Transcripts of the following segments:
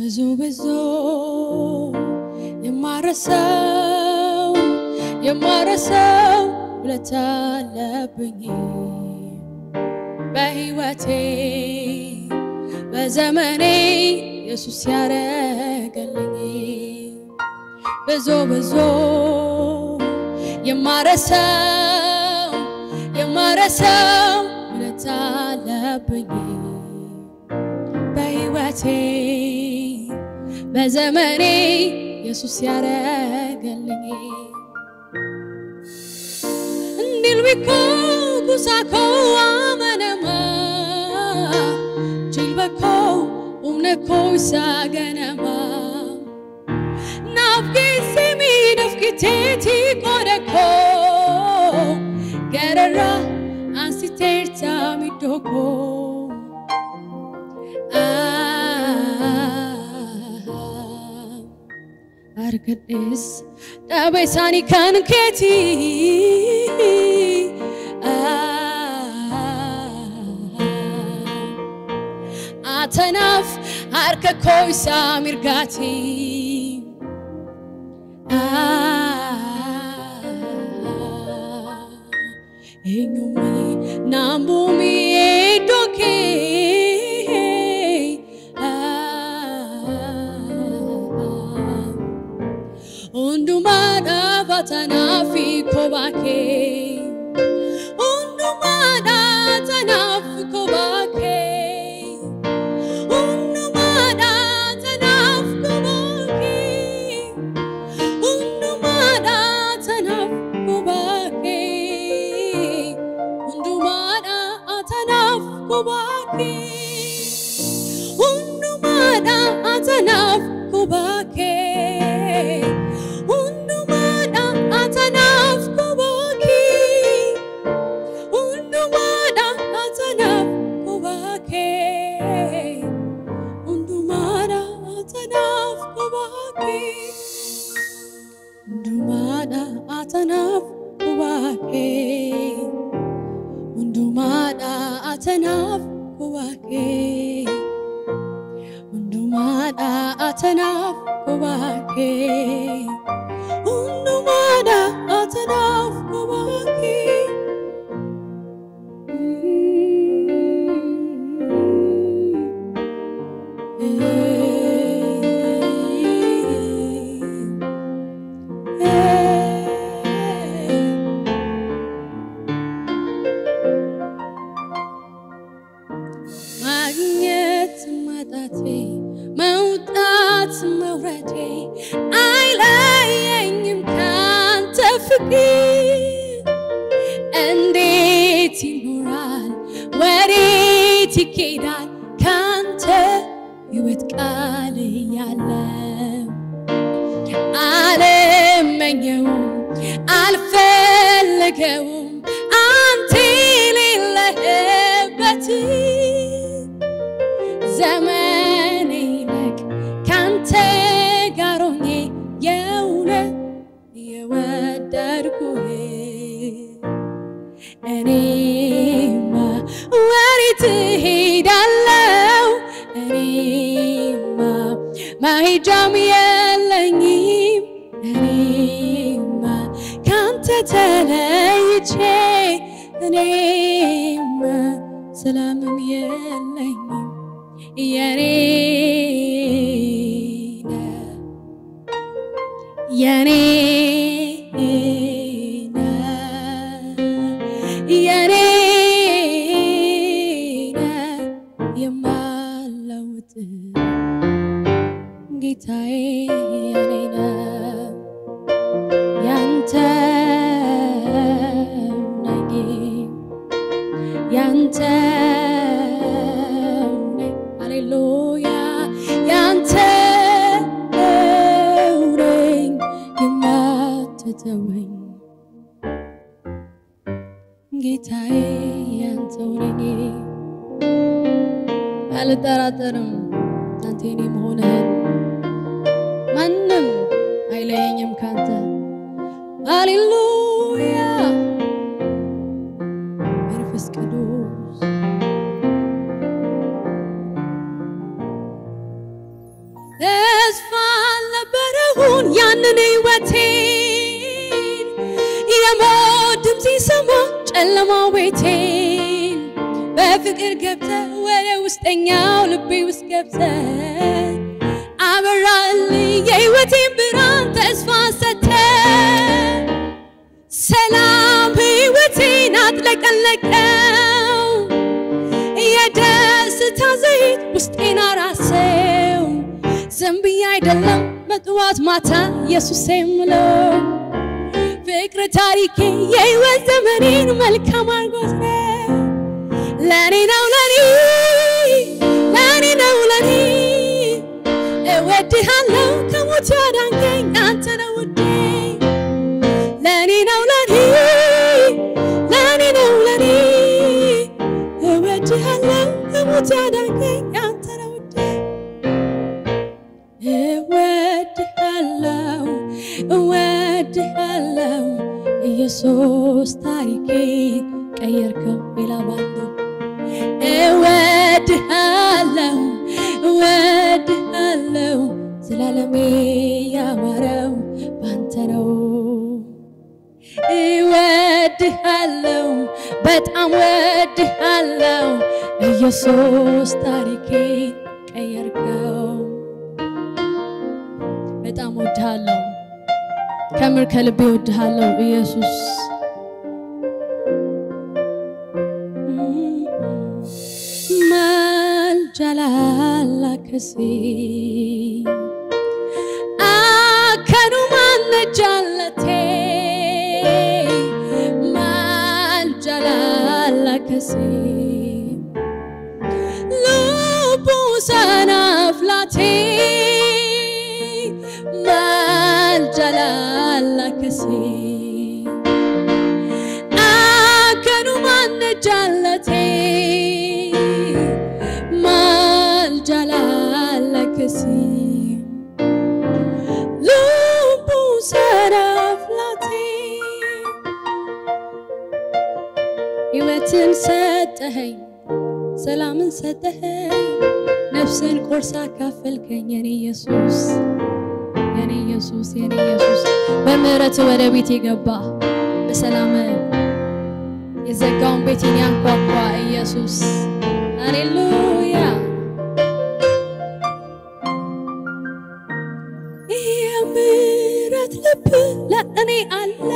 ብዙ ብዙ የማረሰው የማረሰው ውለታ አለብኝ በሕይወቴ በዘመኔ ኢየሱስ ያረገልኝ ብዙ ብዙ የማረሰው የማረሰው ውለታ አለብኝ በሕይወቴ በዘመኔ ኢየሱስ ያረገልኝ እንዲልቢኮ ጉሳኮ አመነማ ጅልበኮ ኡምነኮ ይሳገነማ ናፍጌሲ ሚነፍኪቴቲ ቆደኮ ገረራ አንሲቴርታ ሚዶኮ argadhes dhaaba isaanii kan keeti atanaaf harka koo isaa mirgaati eenyumni naambumi iddoo kee hundumaadhaaf atanaaf kophaa kee hundumaadhaaf atanaaf kophaa kee hundumaadhaaf atanaaf kophaa kee hundumaadhaaf atanaaf kophaa kee hundumaadhaaf atanaaf kophaa kee hundumaadhaaf atanaaf kophaa kee hundumaadhaaf atanaaf kophaa kee hundumaadhaaf atanaaf kophaa kee hundumaadhaaf atanaaf kophaa kee hundumaadhaaf atanaaf kophaa kee hundumaadhaaf atanaaf kophaa kee hundumaadhaaf atanaaf kophaa kee hundumaadhaaf atanaaf kophaa kee ማግኘት ማጣቴ መውጣት መውረዴ አይለየኝም ካንተ ፍቅር እንዴት ይኖራል ወዴት ይኬዳል ካንተ ሕይወት ቃል እያለ አልመኘውም አልፈለገውም አንተ የሌለህበት ዘመን ይለቅ ካንተ ጋር ሆኜ የእውነት የወደድኩህ እኔማ ወዴት እሄዳለሁ? እኔማ መሄጃም የለኝም። እኔማ ካንተ ተለይቼ እኔማ ሰላምም የለኝም። የኔ ነህ የኔ ነህ የኔ ነህ የማለውጥ ጌታዬ የኔ ነህ ያንተ ነኝ ያንተ ነኝ ሃሌሉያ ያንተ ነኝ የማትተወኝ ጌታዬ ያንተው ነኝ አልጠራጠርም አንተ የኔ መሆንህን ማንም አይለየኝም ካንተ ሃሌሉያ መንፈስ ቅዱስ ጨለማው ቤቴን በፍቅር ገብተ ወደ ውስጠኛው ልቤ ውስጥ ገብተ አበራልኝ የሕይወቴን ብርሃን ተስፋ ሰተ ሰላም ሕይወቴን አጥለቀለቀው የደስታ ዘይት ውስጤን አራሰው ዝም ብዬ አይደለም በጥዋት ማታ ኢየሱስ የምለው ፍቅር ታሪኬ የሕይወት ዘመኔን መልካም አርጎት ነው ለኔ ነው ለኔ ለኔ ነው ለኔ እወድሃለሁ ከሞት ያዳንከኝ አንተ ነው ውዴ ለኔ ነው ለኔ ለኔ ነው ለኔ እወድሃለሁ ከሞት ያዳንከኝ አንተ ነው ውዴ እወድሃለሁ እወድሃለሁ ኢየሱስ ታሪኬን ቀየርከው ሌላ ባንዱ እወድሃለሁ እወድሃለሁ ዘላለሜ ያማረው ባንተ ነው እወድሃለሁ በጣም ወድሃለሁ ኢየሱስ ታሪኬን ቀየርከው በጣም ወድሃለሁ ከምር ከልቤ ወድሃለሁ ኢየሱስ maljalala kasi akanu manne jallate maljalala kasi lubu sana flate maljalala kasi akanu manne jallate maljalalakasi lubu ሰራፍላቴ ሕይወትን ሰጠኸኝ ሰላምን ሰጠኸኝ ነፍስን ቆርሳ ካፈልከኝ የኔ ኢየሱስ የኔ ኢየሱስ የኔ ኢየሱስ በምህረት ወደ ቤት የገባ በሰላም የዘጋውን ቤቴን ያንኳኳ ኢየሱስ ሃሌሉያ የምህረት ልብ ለእኔ አለ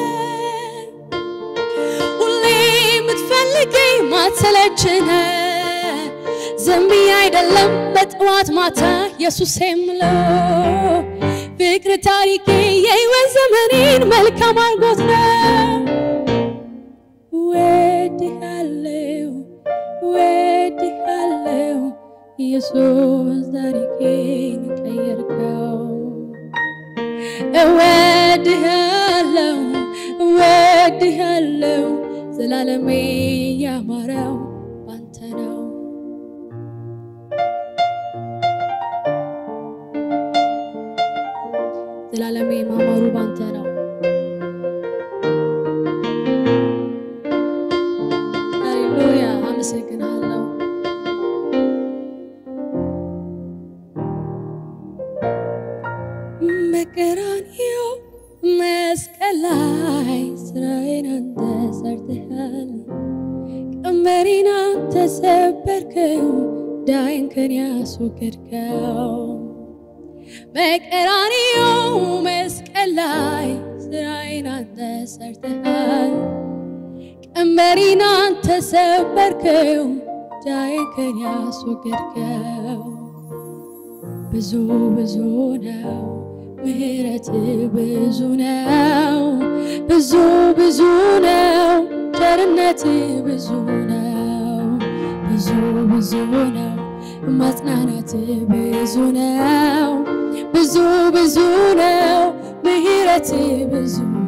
ሁሌ የምትፈልገኝ ማትሰለችነ ዝም ብዬ አይደለም በጠዋት ማታ ኢየሱስ የምለው ፍቅር ታሪኬ የሕይወት ዘመኔን መልካም አርጎት ነው ወድሃለው ወድሃለው ኢየሱስ ታሪኬን ቀየርከው እወድሃለው እወድሃለው ዘላለሜ ያማረው ባንተ ነው ዘላለሜ ማማሩ ባንተ ነው ሃሌሉያ አመሰግናለሁ በቀራንዮ መስቀል ላይ ስራዬን አንተ ሰርተሃል ቀንበሬን አንተ ሰበርከው ዳይን ከኔ ያስወገድከው በቀራንዮ መስቀል ላይ ስራዬን አንተ ሰርተሃል ቀንበሬን አንተ ሰበርከው ዳይን ከኔ ያስወገድከው ብዙ ብዙ ነው ምህረት ብዙ ነው ብዙ ብዙ ነው ቸርነት ብዙ ነው ብዙ ብዙ ነው ማጽናናት ብዙ ነው ብዙ ብዙ ነው ምህረት ብዙ ነው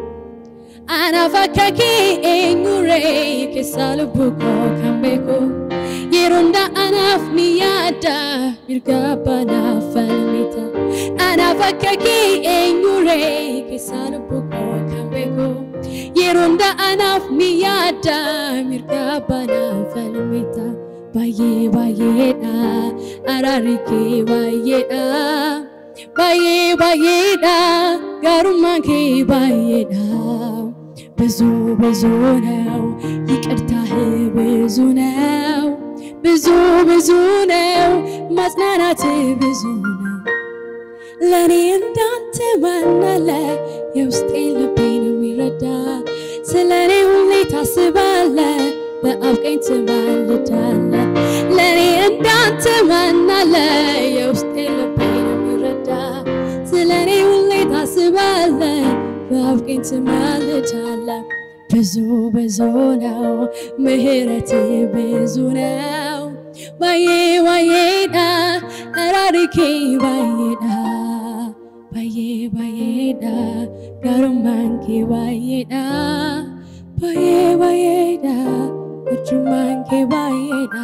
አናፋካኬ ኤኙሬ ኬሳልቡኮ ካምቤኮ yeronda anaaf ni yaada mirgabbanaaf falmita anaaf akka kee eenyuree keessaa lubbuu koo kan beeku yeronda anaaf ni yaada mirgabbanaaf falmita baay'ee baay'eedha araarri kee baay'eedha baay'ee baay'eedha gaarummaan kee baay'eedha ብዙ ብዙ ነው ይቅርታህ ብዙ ነው ብዙ ብዙ ነው ማጽናናት ብዙ ነው ለእኔ እንዳንተ ማናለ የውስጤን ልቤን የሚረዳ ስለ እኔ ሁሌ ታስባለ በአብ ቀኝ ትማልዳለ ለእኔ እንዳንተ ማናለ የውስጤን ልቤን የሚረዳ ስለ እኔ ሁሌ ታስባለ በአብ ቀኝ ትማልዳለ ብዙ ብዙ ነው ምህረት ብዙ ነው ባዬ ባዬዳ አራሪኬ ባዬዳ ባዬ ባዬዳ ጋሩማንኬ ባዬዳ ባዬ ባዬዳ እጁማንኬ ባዬዳ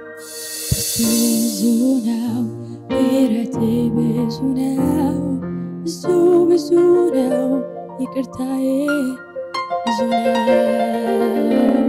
ብዙ ነው ምህረት ብዙ ነው ብዙ ብዙ ነው ይቅርታዬ ብዙ ነው